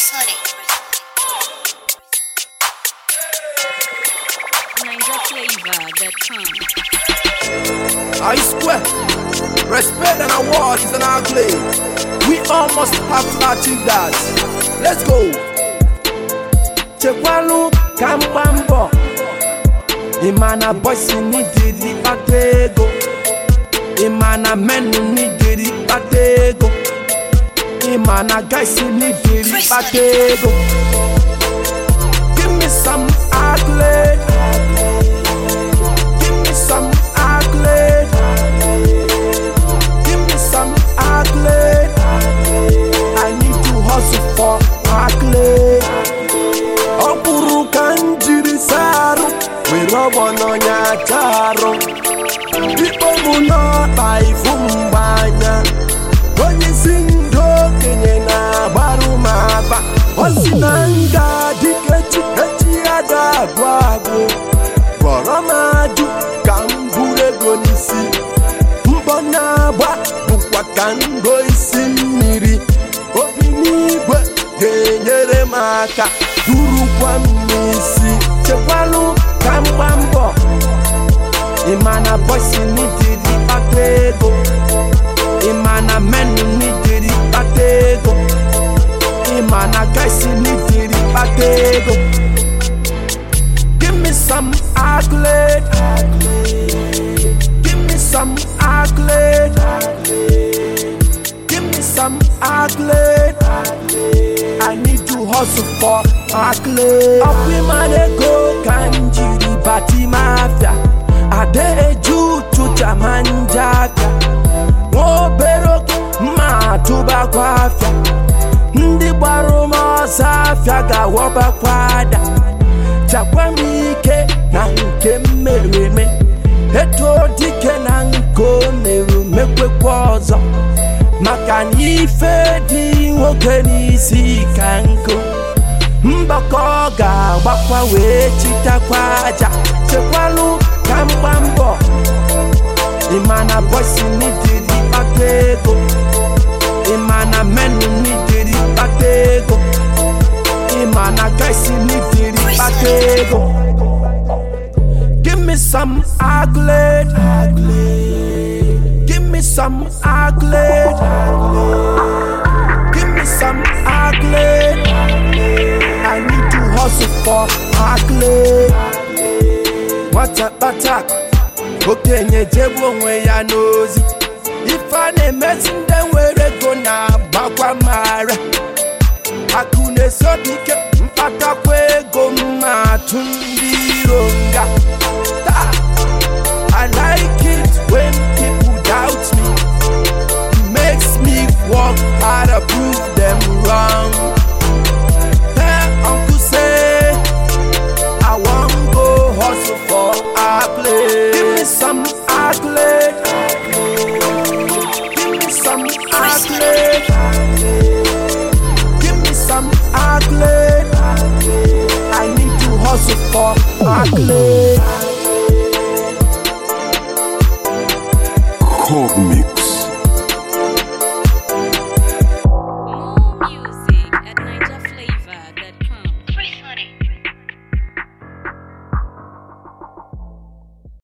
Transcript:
NinjaFlavor.com. I square. Respect and award is an accolade. We all must have to achieve that. Let's go. chekwalu ka mgba mbọ ịma na bọsi n'idiri kpata ego ịma na menu n'idiri kpata ego ịma na gaisi n'idiri kpata ego give me some accolade give me some accolade give me some accolade i need to hustle for accolade ọ kwuru ka m jiri sarụ were ọgbọ n'ọnya charụ ikpo mụ n'ọkpa ifu mgbanya onye isi ndị okenye na-agbarụ m aba ọ si na nga dịka echi echi ya ga-agwụ agwụ gwọrọ m ajụ ka m buru ego n'isi mbọ na-agba bụkwa ka ngo isi mmiri obi n'igwe ga-enyere m aka durukwa m n'isi chekwalụ ka m gba mbọ ịma na bọsi n'idiri kpata ego ịma na menu n'idiri kpata ego ịma na gaisi n'idiri kpata ego give me some accolade give me some accolade give me some accolade I need to hustle for accolade. Up in my ego can jiri bati mafia. Ade eju chucha manjaka. Nwobero ma tụba kwa afia. Ndị gbara m ọsọ afia ga-awọbakwa ada. Chakwa m ike na nke m mere eme. Eto dike na nke o mere mekwekwa ọzọ. maka na ife dị nwoke n'isi ka nkụ mbakọ ọ ga-agbakwa wee chitakwa aja chekwalụ ka mgba mbọ ịma na bọsi n'idiri kpata ego ịma na menu n'idiri kpata ego ịma na gaisi n'idiri kpata ego give me some accolade give me some accolade give me some accolade I need to hustle for accolade nwata kpata okenye jebe onwe ya n'ozi ife a na-emezi ndị nwere ego na-agbakwa mara akụ na-esi obi ike mkpatakwa ego mma atụ ndị iro nga taa I like it when people doubt me. It makes me work hard to prove them wrong. Hey, Uncle say, I want go hustle for accolade. Give me some accolade. Give me some accolade. Give me some accolade. I need to hustle for accolade. Cogmix.